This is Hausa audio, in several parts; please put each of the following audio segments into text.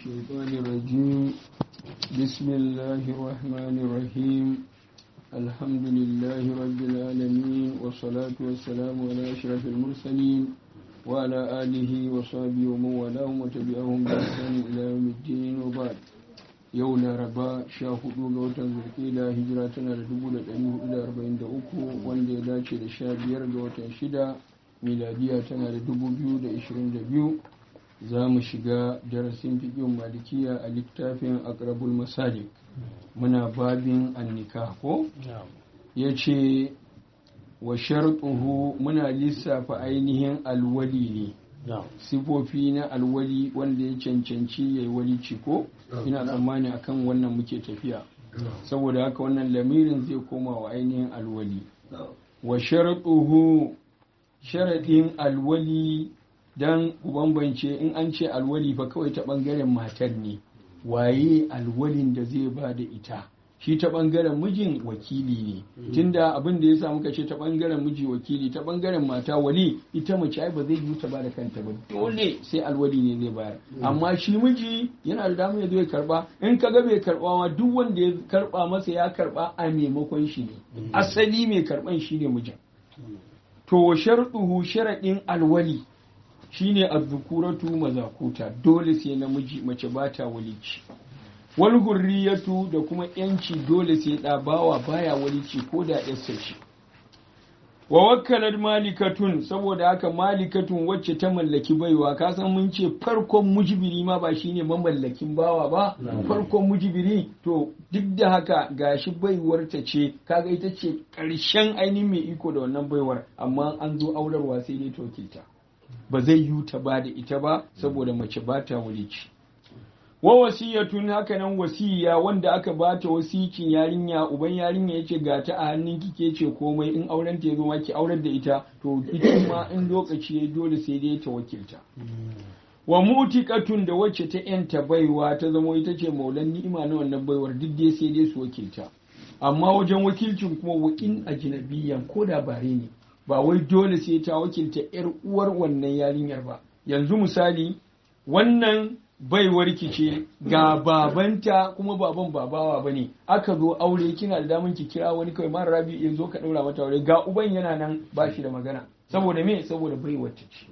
الشيطان الرجيم بسم الله الرحمن الرحيم الحمد لله رب العالمين والصلاة والسلام على أشرف المرسلين وعلى آله وصحبه ومن والاهم وتبعهم بإحسان إلى يوم الدين وبعد yau laraba sha hudu ga watan zulkida hijira tana da dubu da ɗari hudu da arba'in da uku wanda ya dace da sha biyar ga watan shida miladiya tana da dubu biyu da ishirin da biyu za mu shiga darasin fiƙin malikiya a littafin akrabul masalik muna babin annika ko ya ce wa sharɗuhu muna lissafa ainihin alwali ne sifofi na alwali wanda ya cancanci ya yi walici ko ina tsammani akan wannan muke tafiya saboda haka wannan lamirin zai koma wa ainihin alwali wa sharaɗuhu sharaɗin alwali don ku bambance in an ce alwali fa kawai ta ɓangaren matar ne waye alwalin da zai ba da ita shi ta ɓangaren mijin wakili ne tunda abin da ya sa muka ce ta ɓangaren miji wakili ta ɓangaren mata wali ita mace ai ba zai yi ta ba da kanta ba dole sai alwali ne zai bayar amma shi miji yana da damar ya zo ya karba in ka ga bai karba ma duk wanda ya karba masa ya karba a maimakon shi ne asali mai karban shi ne mijin to sharɗuhu sharaɗin alwali shine azzukuratu mazakuta dole sai namiji mace ba ta walici wal hurriyatu da kuma yanci dole sai da bawa baya walici ko da yarsa ce wa wakkalar malikatun saboda haka malikatun wacce ta mallaki baiwa ka san mun ce farkon mujibiri ma ba shine mamallakin bawa ba farkon mujibiri to duk da haka gashi baiwar ta ce kaga ita ce karshen ainihin mai iko da wannan baiwar amma an zo aurarwa sai dai tokilta ba zai yi ta ba da ita ba saboda mace ba ta walici wa wasiyatun haka nan wasiya wanda aka bata wasikin yarinya uban yarinya yace ga ta a hannun kike ce komai in auren ta yazo ma ki aurar da ita to ita ma in lokaci ya dole sai dai ta wakilta wa mutiqatun da wacce ta yanta baiwa ta zama ita ce maulan ni'ima na wannan baiwar duk dai sai dai su wakilta amma wajen wakilcin kuma wa in ajnabiyan ko da bare ne ba wai dole sai ta wakilta yar uwar wannan yarinyar ba yanzu misali wannan baiwar ki ce ga babanta kuma baban babawa bane aka zo aure kina da damun ki kira wani kawai mara rabi ya zo ka daura mata aure ga uban yana nan ba shi da magana saboda me saboda baiwar ta ce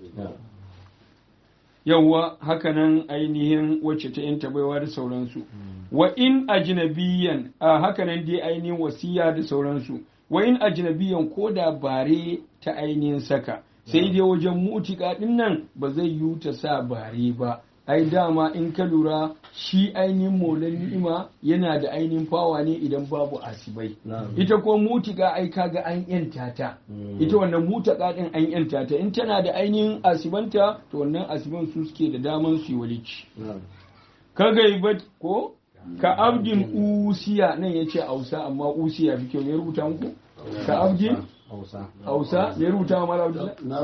yawwa hakanan ainihin wacce ta yanta baiwa da sauransu wa in ajnabiyan a hakanan dai ainihin wasiya da sauransu wa in ajnabiyan ko da bare ta ainihin saka sai dai wajen mutika din nan ba zai yi ta sa bare ba ai dama in ka lura shi ainihin molan ni'ima yana da ainihin fawa ne idan babu asibai ita ko mutika ai kaga an yanta ta ita wannan mutaka din an yanta ta in tana da ainihin asibanta to wannan asiban su suke da daman su yi walici ka gaibat ko ka abdin usiya nan yace ausa amma usiya fi kyau ya rubuta muku ka abdin Hausa ya rubuta wa mala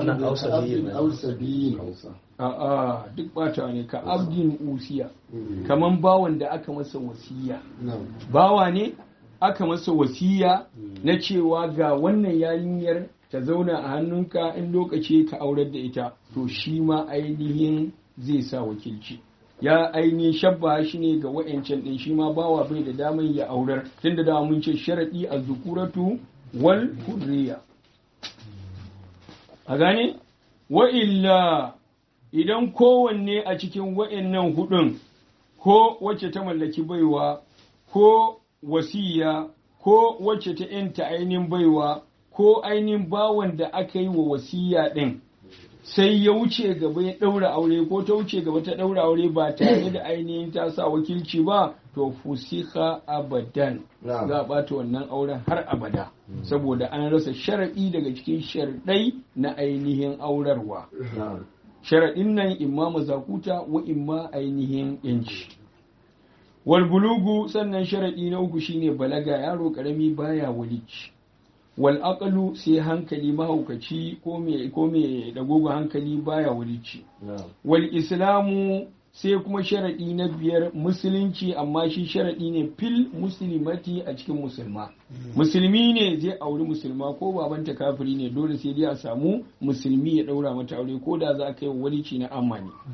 A'a duk bata ne ka abdin usiya kaman bawan da aka masa wasiya bawa ne aka masa wasiya na cewa ga wannan yarinyar ta zauna a hannunka in lokaci ka aurar da ita to shi ma ainihin zai sa wakilci ya ainihin shabba shi ne ga wa'ancan din shi ma bawa bai da daman ya aurar tunda da mun ce sharadi a zukuratu wal hurriya a gane wa illa idan kowanne a cikin wa'annan hudun ko wacce ta mallaki baiwa ko wasiya ko wacce ta yanta ainihin baiwa ko ainihin bawan da aka yi wa wasiya ɗin sai ya wuce gaba ya ɗaura aure ko ta wuce gaba ta ɗaura aure ba tare da ainihin ta sa wakilci ba to fusika abadan za a ɓata wannan auren har abada saboda an rasa sharaɗi daga cikin sharaɗai na ainihin aurarwa sharaɗin nan imma mazakuta wa imma ainihin yanci wal bulugu sannan sharaɗi na uku shine balaga yaro ƙarami baya walici wal aqlu sai hankali mahaukaci ko me ko me dagogo hankali baya walici wal islamu sai kuma sharaɗi na biyar musulunci amma shi sharaɗi ne fil musulmati a cikin musulma musulmi ne zai auri musulma ko babanta kafiri ne dole sai dai a samu musulmi ya ɗaura mata aure ko da za a kai walici na amani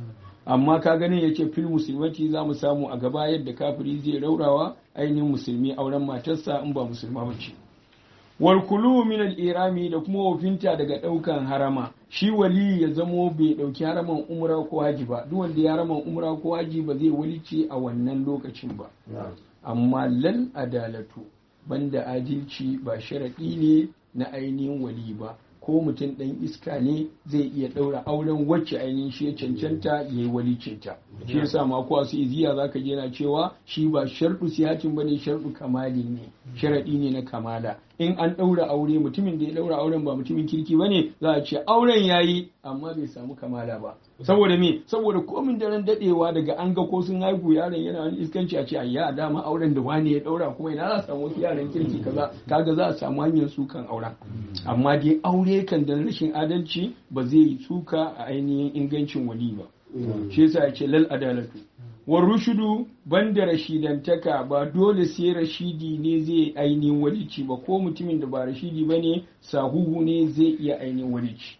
amma ka ganin yace fil musulmati za mu samu a gaba yadda kafiri zai raurawa ainihin musulmi auren matarsa in ba musulma bace wal kulu min al irami da kuma wofinta daga daukan harama shi wali ya zamo bai dauki haraman umra ko haji ba duk wanda ya haraman umra ko haji ba zai walice a wannan lokacin ba amma lal adalatu banda adalci ba sharaɗi ne na ainihin wali ba ko mutum ɗan iska ne zai iya ɗaura auren wacce ainihin shi ya cancanta ya yi walicinta shi yasa ma ko su iziya za ka na cewa shi ba sharɗu siyatin ba ne sharɗu kamali ne sharaɗi ne na kamala in an ɗaura aure mutumin da ya ɗaura auren ba mutumin kirki ba ne za a ce auren ya yi amma bai samu kamala ba saboda me saboda komin daren daɗewa daga an ga ko sun haihu yaron yana wani iskanci a ce ayya dama auren da wani ya ɗaura kuma ina za a samu wasu yaran kirki kaza kaga za a samu hanyar sukan auren amma dai aure kan da rashin adalci ba zai yi suka a ainihin ingancin wali ba shi yasa ya ce lal adalatu wa rushudu banda rashidantaka ba dole sai rashidi ne zai ainihin walici ba ko mutumin da ba rashidi ba ne sahuhu ne zai iya ainihin walici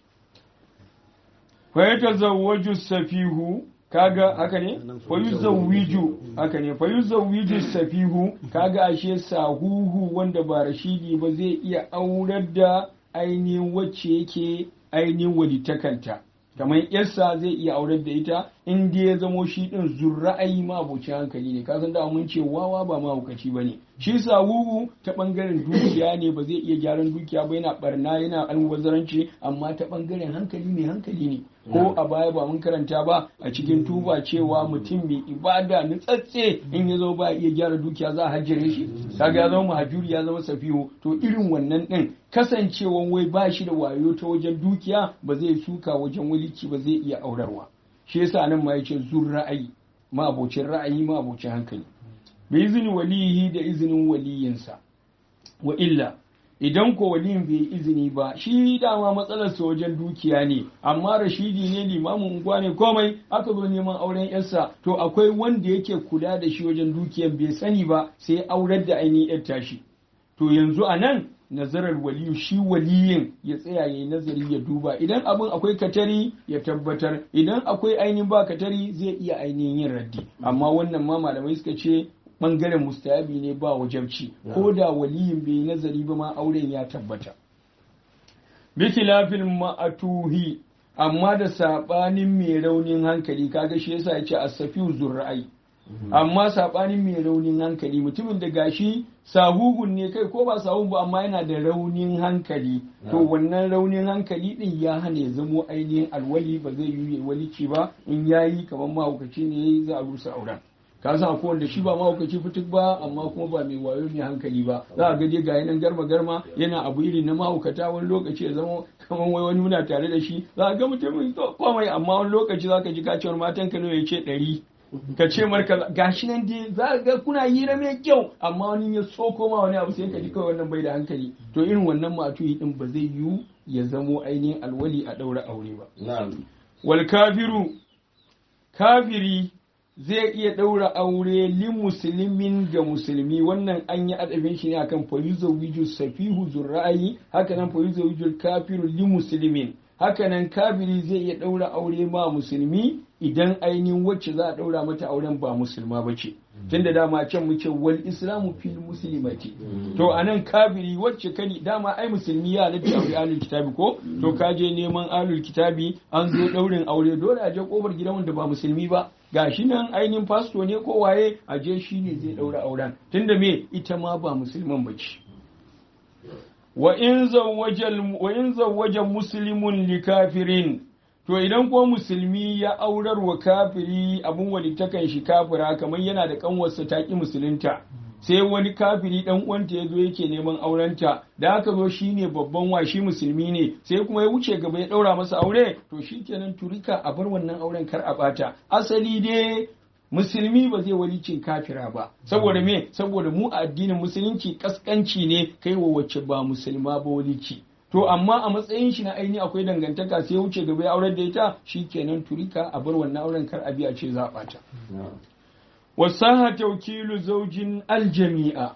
fa zawwaju safihu kaga haka ne fa yuzawwiju haka ne fa yuzawwiju safihu kaga ashe sahuhu wanda ba rashidi ba zai iya aurar da ainihin wacce yake ainihin walitakanta kamar yarsa zai iya aurar da ita in dai ya zamo shi din zurra'ayi ma abuci hankali ne kasan da mun ce wawa ba mahaukaci bane shi sawuwu ta bangaren dukiya ne ba zai iya gyaran dukiya ba yana barna yana almubazzaranci amma ta bangaren hankali ne hankali ne ko a baya ba mun karanta ba a cikin tuba cewa mutum mai ibada nutsatse in ya zo ba iya gyara dukiya za a hajjire shi kaga ya zama mahajuri ya zama safiho to irin wannan din kasancewan wai ba shi da wayo ta wajen dukiya ba zai shuka wajen walici ba zai iya aurarwa shi yasa nan ma yace zur ra'ayi ma abocin ra'ayi ma abocin hankali bi izini walihi da izinin waliyinsa wa illa idan ko waliyin bai izini ba shi dama matsalar sa wajen dukiya ne amma rashidi ne limamin unguwa ne komai aka zo neman auren yarsa to akwai wanda yake kula da shi wajen dukiyan bai sani ba sai aurar da ainihin yar tashi to yanzu a nan nazarar waliyu shi waliyin ya tsaya ya yi nazari ya duba idan abin akwai katari ya tabbatar idan akwai ainihin ba katari zai iya ainihin yin raddi amma wannan ma malamai suka ce bangaren mustayabi ne ba wajabci ko da waliyin bai nazari ba ma auren ya tabbata bikilafin ma'atuhi amma da sabanin mai raunin hankali kaga shi yasa ya ce asafiu zurra'ai amma sabanin mai raunin hankali mutumin da gashi sahuhun ne kai ko ba sahun ba amma yana da raunin hankali to wannan raunin hankali din ya hana ya zamo ainihin alwali ba zai yi walici ba in yayi kamar mahaukaci ne za a rusa auren ka san akwai wanda shi ba mahaukaci fituk ba amma kuma ba mai wayo mai hankali ba za a gaje ga yanan garma garma yana abu irin na mahaukata wani lokaci ya zama kamar wai wani muna tare da shi za a ga mutumin komai amma wani lokaci za ka ji kacewar matan ka ya ce ɗari ka ce marka gashi nan dai za ga kuna hira mai kyau amma wani ya so koma wani abu sai ka ji kawai wannan bai da hankali to irin wannan matuyi din ba zai yiwu ya zamo ainihin alwali a ɗaura aure ba wal kafiru kafiri zai iya ɗaura aure li musulmin ga musulmi wannan an yi adabin shi ne akan fayuzo wiju safihu zurra'ayi haka nan fayuzo wiju kafiru li musulmin haka nan kafiri zai iya ɗaura aure ma musulmi idan ainihin wacce za a ɗaura mata auren ba musulma ba ce tun da dama can muke wal islamu fil muslimati to anan kafiri wacce kani dama ai musulmi ya nabi aure alul kitabi ko to ka je neman alul kitabi an zo ɗaurin aure dole a je kofar gidan wanda ba musulmi ba gashi nan ainihin fasto ne ko waye a je shi ne zai ɗaura auren tunda me ita ma ba musulman ba ce wa in zawwaja muslimun li kafirin to idan ko musulmi ya aurar wa kafiri abin walitakan shi kafira kamar yana da kanwarsa ta ki musulunta sai wani kafiri dan uwanta ya zo yake neman aurenta da aka zo shine babban wa shi musulmi ne sai kuma ya wuce gaba ya daura masa aure to shikenan turika a bar wannan auren kar a bata asali dai musulmi ba zai walicin kafira ba saboda me saboda mu a addinin musulunci kaskanci ne kai wa wacce ba musulma ba walici to amma a matsayin shi na aini akwai dangantaka sai wuce gaba ya aurar da ita shikenan turika a bar wannan auren kar a biya ce za a bata wasaha tawkilu zaujin aljami'a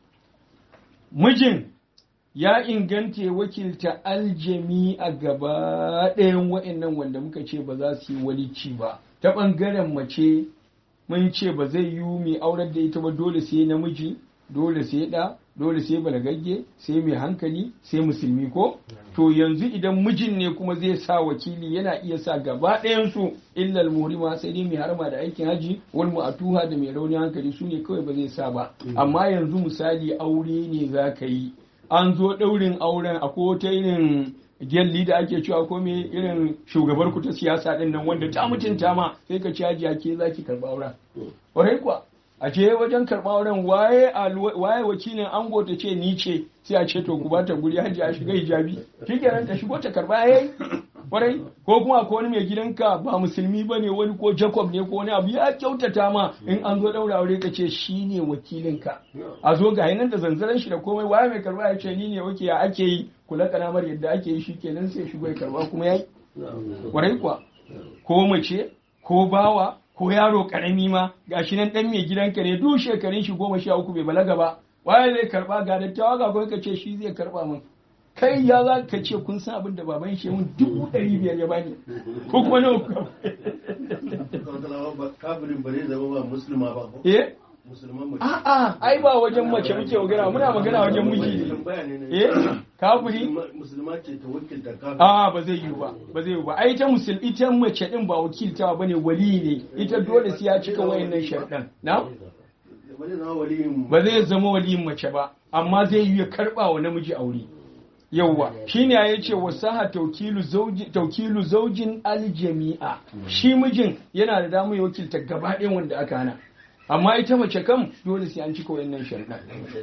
mijin ya inganta wakilta aljami'a gaba ɗayan wa'annan wanda muka ce ba za su yi walici ba ta ɓangaren mace mun ce ba zai yi mai aurar da ita ba dole sai namiji dole sai ɗa dole sai balagagge sai mai hankali sai musulmi ko to yanzu idan mijin ne kuma zai sa wakili yana iya sa gaba ɗayansu illal murima sai dai mai harma da aikin haji wal mu'atuha da mai raunin hankali su ne kawai ba zai sa ba amma yanzu misali aure ne za ka yi an zo ɗaurin auren a wata irin gyalli da ake cewa ko me irin shugabar ku ta siyasa din nan wanda ta mutunta ma sai ka ci hajiya ke zaki karɓa auren ƙwarai kuwa a je wajen karɓa auren waye waye wakilin ango ta ce ni ce sai a ce to ku bata guri haji a shiga hijabi shikenan ta shigo ta karɓa yayi kwarai ko kuma ko wani mai gidanka ba musulmi ba ne wani ko jacob ne ko wani abu ya kyautata ma in an zo daura aure ka ce shi ne wakilinka a zo ga nan da zanzaran shi da komai waye mai karba ya ce ni ne wake ya ake yi kula kanamar yadda ake yi shi kenan sai shigo ya karba kuma yayi kwarai kuwa ko mace ko bawa ko yaro karami ma gashi nan dan mai gidanka ne duk shekarun shi goma sha uku bai balaga ba waye zai karba ga dattawa ga ka ce shi zai karba min kai ya za ka ce kun san abin da baban shi mun dubu ɗari biyar ya bani ko kuma nawa ku kafirin ba zai zama ba musulma ba ko eh musulman mace a'a ai ba wajen mace muke magana muna magana wajen miji ne eh kafiri musulma ce ta wakilta kafin a ba zai yi ba ba zai yi ba ai ta musul ita mace din ba wakilta bane wali ne ita dole sai ya cika wayannan sharɗan na ba zai zama waliyin ba zai zama waliyin mace ba amma zai yi ya karba wa namiji aure yauwa shine ya ce wasaha taukilu zauji taukilu zaujin aljami'a shi mijin yana da damar ya wakilta gaba ɗayan wanda aka hana amma ita mace kam dole sai an cika wayannan sharuɗa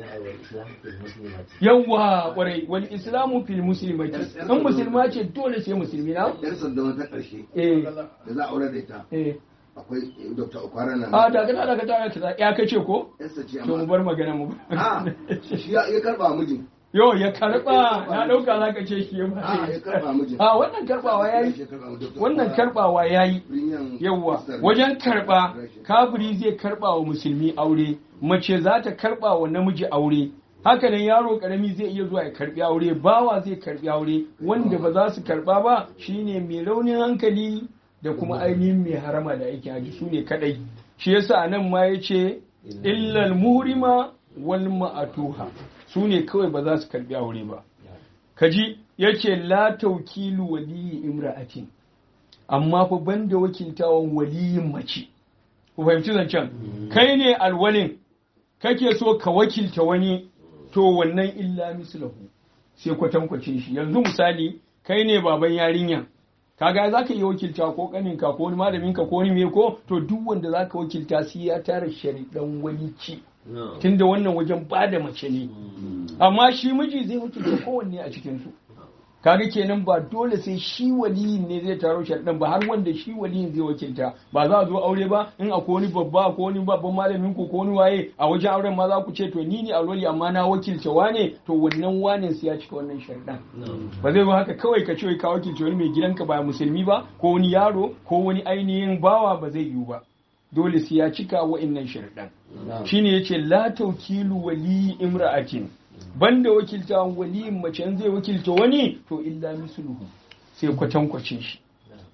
yawwa kwarai wal islamu fil muslimati in musulma ce dole sai musulmi na yar sanda ta karshe eh da za a aure da ita eh akwai dr okwara nan a daga daga daga daga ya kace ko yarsa ce to mu amma bar magana mu a shi ya ya karba mijin yo ya karba na dauka zaka ce shi ya a ya karba mijin a wannan karbawa yayi Shi ya karba mijin. Dr. wannan Okwara, karbawa yayi Premium yawwa Sister ne. wajen karba kafiri zai karba wa musulmi aure mace za ta karba wa namiji aure haka nan yaro karami zai iya zuwa ya karbi aure bawa zai karbi aure wanda ba za su karba ba shine mai raunin hankali da kuma ainihin mai harama da aikin haji su ne kadai shi yasa nan ma ya ce illal muhrima wal ma'atuha su ne kawai ba za su karbi aure ba kaji yace la taukilu waliyi imra'atin amma fa banda wakiltawan waliyin mace ku fahimci zancen kai ne alwalin kake so ka wakilta wani to wannan illa mislahu sai kwatankwacin shi yanzu misali kai ne baban yarinya kaga za ka iya wakilta ko kaninka ko wani malaminka ko wani me ko to duk wanda za ka wakilta sai ya tara sharidan walici tunda wannan wajen ba da mace ne amma shi miji zai wakilta kowanne a cikinsu kaga kenan ba dole sai shi waliyin ne zai taro sharɗan ba har wanda shi waliyin zai wakilta ba za a zo aure ba in akwai wani babba ko wani babban malamin ku ko wani waye a wajen auren ma za ku ce to ni ne alwali amma na wakilta wane to wannan wane sai ya cika wannan sharɗan ba zai zo haka kawai ka ce wai ka wakilta wani mai gidanka ba musulmi ba ko wani yaro ko wani ainihin bawa ba zai yiwu ba dole sai ya cika wa'innan sharɗan shine yace la tawkilu wali imra'atin banda wakilta waliyin mace in zai wakilta wani to illa misluhu sai kwatankwacin shi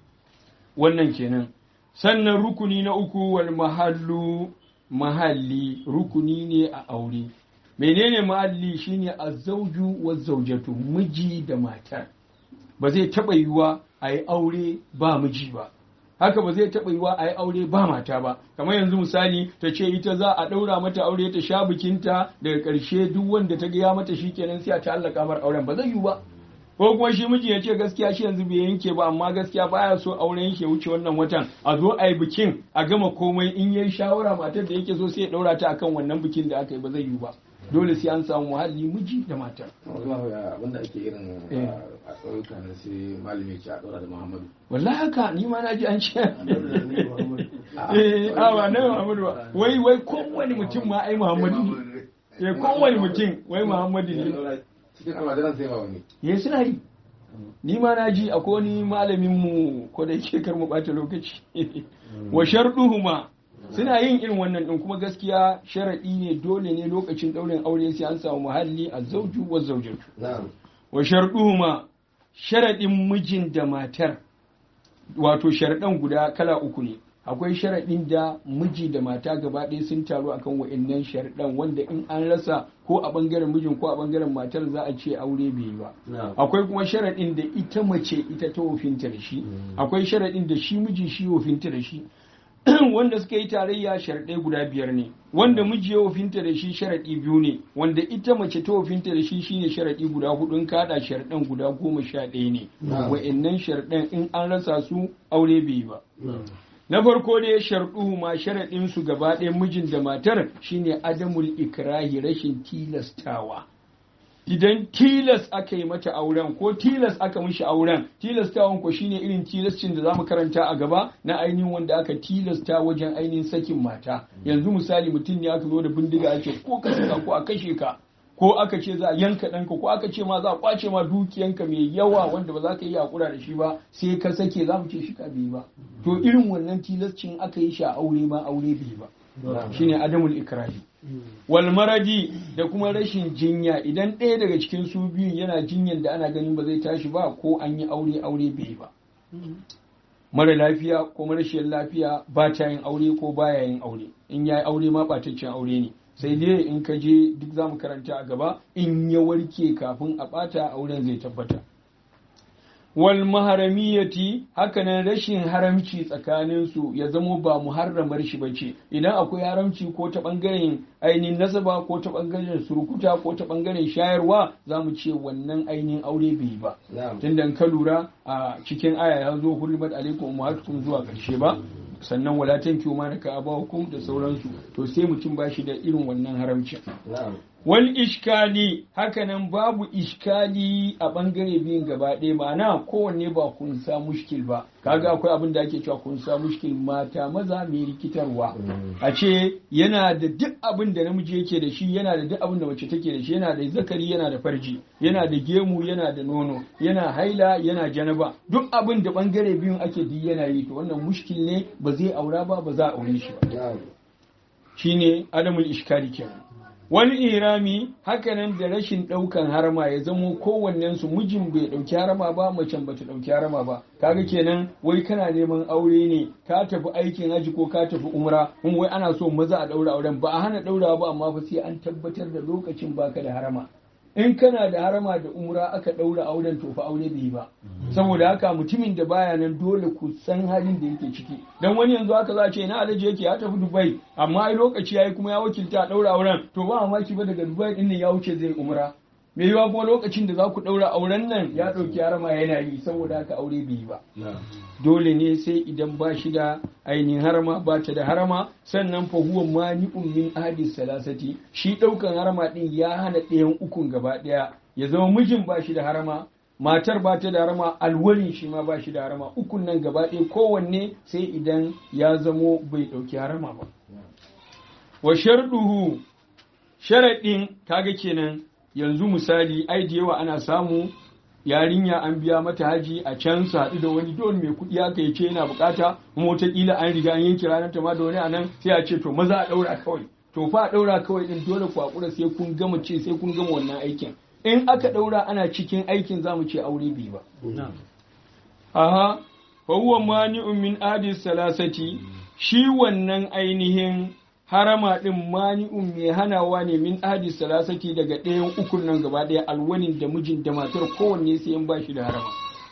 wannan kenan sannan rukuni na uku wal mahallu mahalli rukuni ne a aure menene mahalli shine azzauju wa zaujatu miji da matar ba zai taɓa yiwuwa a yi aure ba miji ba haka ba zai taɓa yiwa a yi aure ba mata ba kamar yanzu misali ta ce ita za a ɗaura mata aure ta sha bikinta daga ƙarshe duk wanda ta gaya mata shi kenan sai a ta'allaka mar auren ba zai yiwu ba ko kuma shi miji ya ce gaskiya shi yanzu bai yanke ba amma gaskiya baya so auren yake wuce wannan watan a zo a yi bikin a gama komai in yayi shawara matar da yake so sai ya ɗaura ta akan wannan bikin da aka yi ba zai yiwu ba dole sai an samu muhalli miji da mata abinda ake irin Eh. a ƙauyuka na sai malami ce a ɗora da muhammadu wallahi haka ni ma na ji an ce Annabi Muhammad. eh a ba na Muhammadu ba wai wai kowane mutum ma ai Muhammadu ne eh kowane mutum wai Muhammadu ne cikin almajiran sai ba wani ya suna yi ni ma na ji akwai wani malamin mu ko da yake kar mu bata lokaci wa sharduhuma suna yin irin wannan din kuma gaskiya sharadi ne dole ne lokacin daurin aure sai an samu muhalli a zauju wa zaujatu na'am wa sharduhuma sharadin mijin da matar wato sharadan guda kala uku ne akwai sharaɗin da miji da mata gaba ɗaya sun taru akan wa'annan sharaɗan wanda in an rasa ko a ɓangaren mijin ko a ɓangaren matar za a ce aure bai yi ba akwai kuma sharaɗin da ita mace ita ta wofinta da shi akwai sharaɗin da shi miji shi wofinta da shi wanda suka yi tarayya sharaɗai guda biyar ne wanda miji ya wofinta da shi sharaɗi biyu ne wanda ita mace ta wofinta da shi shine sharaɗi guda hudu in kaɗa sharaɗan guda goma sha ɗaya ne wa'annan sharaɗan in an rasa su aure bai yi ba na farko dai sharɗu ma sharaɗin su gaba ɗaya mijin da matar shine adamul ikrahi rashin tilastawa idan tilas aka yi mata auren ko tilas aka mishi auren tilastawan ko shine irin tilascin da zamu karanta a gaba na ainihin wanda aka tilasta wajen ainihin sakin mata yanzu misali mutum ne aka zo da bindiga ake ko ka saka ko a kashe ka ko aka ce za a yanka ɗanka ko aka ce ma za a kwace ma dukiyanka mai yawa wanda ba za ka yi hakura da shi ba sai ka sake za mu ce shi ka bai ba to irin wannan tilascin aka yi shi a aure ma aure bai ba shine adamul ikrahi wal maradi da kuma rashin jinya idan ɗaya daga cikin su biyun yana jinyan da ana ganin ba zai tashi ba ko an yi aure aure bai ba mara lafiya ko marashiyar lafiya ba ta yin aure ko baya yin aure in ya yi aure ma ɓataccen aure ne sai dai in ka je duk za mu karanta a gaba in ya warke kafin a ɓata auren zai tabbata wal maharamiyati hakanan rashin haramci tsakaninsu ya zamo ba muharramar shi bace idan akwai haramci ko ta bangaren ainihin nasaba ko ta bangaren surukuta ko ta bangaren shayarwa za mu ce wannan ainihin aure bai ba tunda ka lura a cikin aya ya zo hurmat alaikum ummahatukum zuwa karshe ba sannan wala tankiyu ma naka abawakum da sauransu to sai mutum ba shi da irin wannan haramcin wal ishkali hakanan babu ishkali a bangare biyun gaba ɗaya ma'ana kowanne ba kun sa mushkil ba kaga akwai abin da ake cewa kun sa mushkil mata maza mai rikitarwa a ce yana da duk abin da namiji yake da shi yana da duk abin da mace take da shi yana da zakari yana da farji yana da gemu yana da nono yana haila yana janaba duk abin da bangare biyun ake duk yana yi to wannan mushkil ne ba zai aura ba ba za a aure shi ba shine adamul ishkali kenan wani irami hakanan da rashin ɗaukan harama ya zamo kowannen su mijin bai ɗauki harama ba macen bata ɗauki harama ba kaga kenan wai kana neman aure ne ka tafi aikin haji ko ka tafi umra in wai ana so maza a ɗaura auren ba a hana ɗaurawa ba amma fa sai an tabbatar da lokacin baka da harama in kana da harama da umra aka ɗaura auren to fa aure bai ba saboda haka mutumin da baya nan dole ku san halin da yake ciki dan wani yanzu haka za a ce ina alaji yake ya tafi dubai amma ai lokaci yayi kuma ya wakilta a ɗaura auren to ba mamaki ba daga dubai din ya wuce zai umra me yiwa kuma lokacin da za ku ɗaura auren nan ya ɗauki harama yana yi saboda haka aure bai ba dole ne sai idan ba shi da ainihin harama ba ta da harama sannan fa huwa mani'un min ahadi salasati shi ɗaukan harama ɗin ya hana ɗayan ukun gaba ɗaya ya zama mijin ba shi da harama matar ba ta da harama alwalin shi ma ba shi da harama ukun nan gaba ɗaya kowanne sai idan ya zamo bai ɗauki harama ba wa sharduhu sharaɗin kaga kenan yanzu misali ai da yawa ana samu yarinya an biya mata haji a can su haɗu da wani dole mai kuɗi aka yi ce yana bukata kuma wataƙila an riga an yanke ranar ta ma da wani anan sai a ce to maza a ɗaura kawai to fa a ɗaura kawai ɗin dole ku haƙura sai kun gama ce sai kun gama wannan aikin in aka ɗaura ana cikin aikin za mu ce aure bai ba. Aha, fa huwa mani'un min adis salasati shi wannan ainihin harama ɗin mani'un mai hanawa ne min ahadi salasati daga ɗayan ukun nan gaba ɗaya alwanin da mijin da matar kowanne sai in ba shi da harama.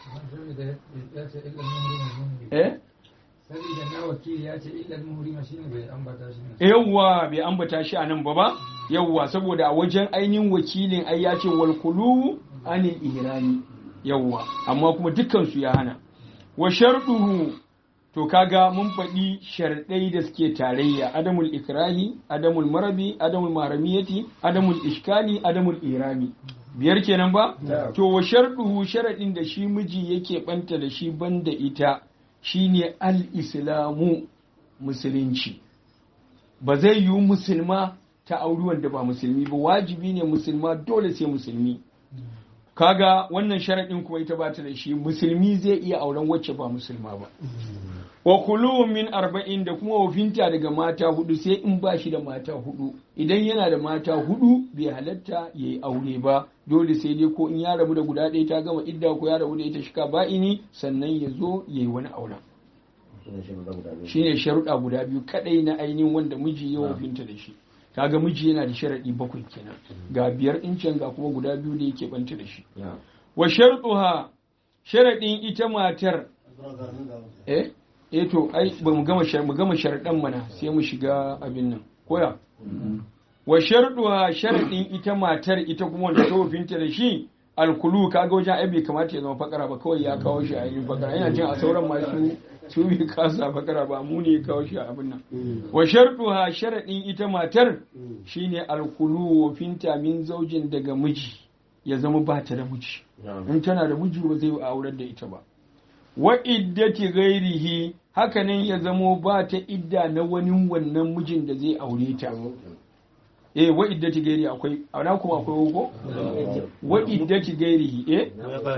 Eh? Sabida na wakili ya ce illar muhrima shine bai ambata shi ne. Yawwa bai ambata shi a nan ba ba? Yawwa saboda a wajen ainihin wakilin ai ya ce wal kulu anil ihrami. Yawwa amma kuma dukkan su ya hana. Wa sharduhu to kaga mun faɗi sharɗai da suke tarayya adamul ikrahi adamul marabi adamul maramiyati adamul ishkali adamul irami biyar kenan ba to wa sharɗuhu sharaɗin da shi miji yake ɓanta da shi banda ita shine al-islamu musulunci ba zai yiwu musulma ta auri wanda ba musulmi ba wajibi ne musulma dole sai musulmi kaga wannan sharaɗin kuma ita ba ta da shi musulmi zai iya auren wacce ba musulma ba wa kuluwun min arba'in da kuma wafinta daga mata hudu sai in ba shi da mata hudu idan yana da mata hudu bai halatta ya yi aure ba dole sai dai ko in ya rabu da guda ɗaya ta gama idda ko ya rabu da ita shika ba'ini sannan ya zo ya yi wani auren shine sharuɗa guda biyu kadai na ainihin wanda miji ya wofinta da shi kaga miji yana da sharaɗi bakwai kenan ga biyar incin ga kuma guda biyu da yake banta da shi wa sharɗuha sharaɗin ita matar eh eh to ai ba mu gama shar mu gama sharaɗan mana sai mu shiga abin nan koya wa sharɗuha sharaɗin ita matar ita kuma wanda ta wofinta da shi alkulu kaga wajen ai bai kamata ya zama fakara ba kawai ya kawo shi a yin fakara yana jin a sauran masu su bai kasa fakara ba mu ne ya kawo shi a abin nan wa sharɗuha sharaɗin ita matar shine alkulu wofinta min zaujin daga miji ya zama ba ta da miji in tana da miji ba zai aurar da ita ba wa iddati ghairihi hakanan ya zamo ba ta idda na wani wannan mijin da zai aure ta eh wa iddati gairi akwai ana kuma akwai wuko wa iddati gairihi eh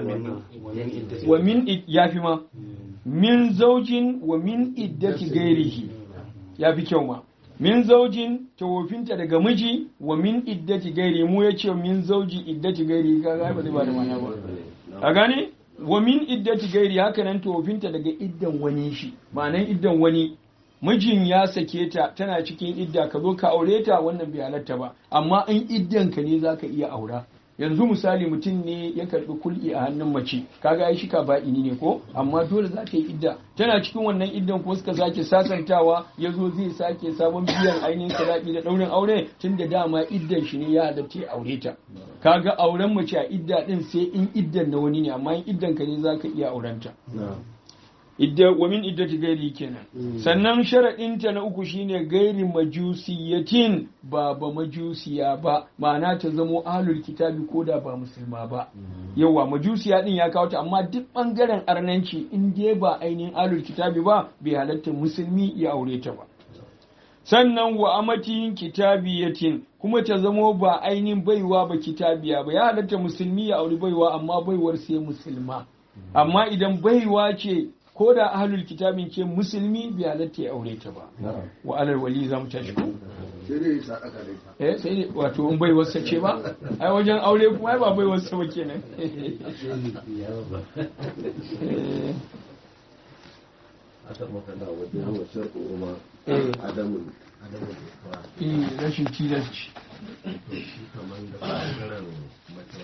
wa min id- yafi ma min zaujin wa min iddati gairihi yafi kyau ma min zaujin tawofinta daga miji wa min iddati gairi mu ya ce min zauji iddati gairi ka ga ba zai ba da mana ba a gane wa min iddati gairi haka nan tawofinta daga iddan wani shi ma'anan iddan wani mijin ya sake ta tana cikin idda ka zo ka aure ta wannan bai halatta ba amma in iddan ka ne zaka iya aura yanzu misali mutum ne ya karbi kul'i a hannun mace kaga ai shika ba'ini ne ko amma dole za ta yi idda tana cikin wannan iddan ko suka sake sasantawa ya zo zai sake sabon biyan ainihin sadaki da daurin aure tun da dama iddan shi ne ya halatta ya aure ta kaga auren mace a idda din sai in iddan na wani ne amma in iddan ka ne zaka iya aurenta idda wa min iddati gairi kenan sannan sharadinta na uku shine gairi majusiyatin ba ba majusiya ba ma'ana ta zamo ahlul kitabi ko da ba musulma ba yawa majusiya din ya kawo ta amma duk bangaren arnanci in dai ba ainihin ahlul kitabi ba bai halatta musulmi ya aure ta ba sannan wa amatin kitabiyatin kuma ta zamo ba ainihin baiwa ba kitabiya ba ya halatta musulmi ya auri baiwa amma baiwar sai musulma amma idan baiwa ce ko da ahlul kitabin ce musulmi bai halatta ya aure ta ba wa alal wali za mu tashi ko sai dai ya sadaka da ita eh sai dai wato in bai wasa ce ba ai wajen aure kuma ai ba bai wasa ba kenan Eh, aka makalla wajen hawa sharɗo kuma eh, adamun eh, rashin tilasci shi kamar da ɓangaren mace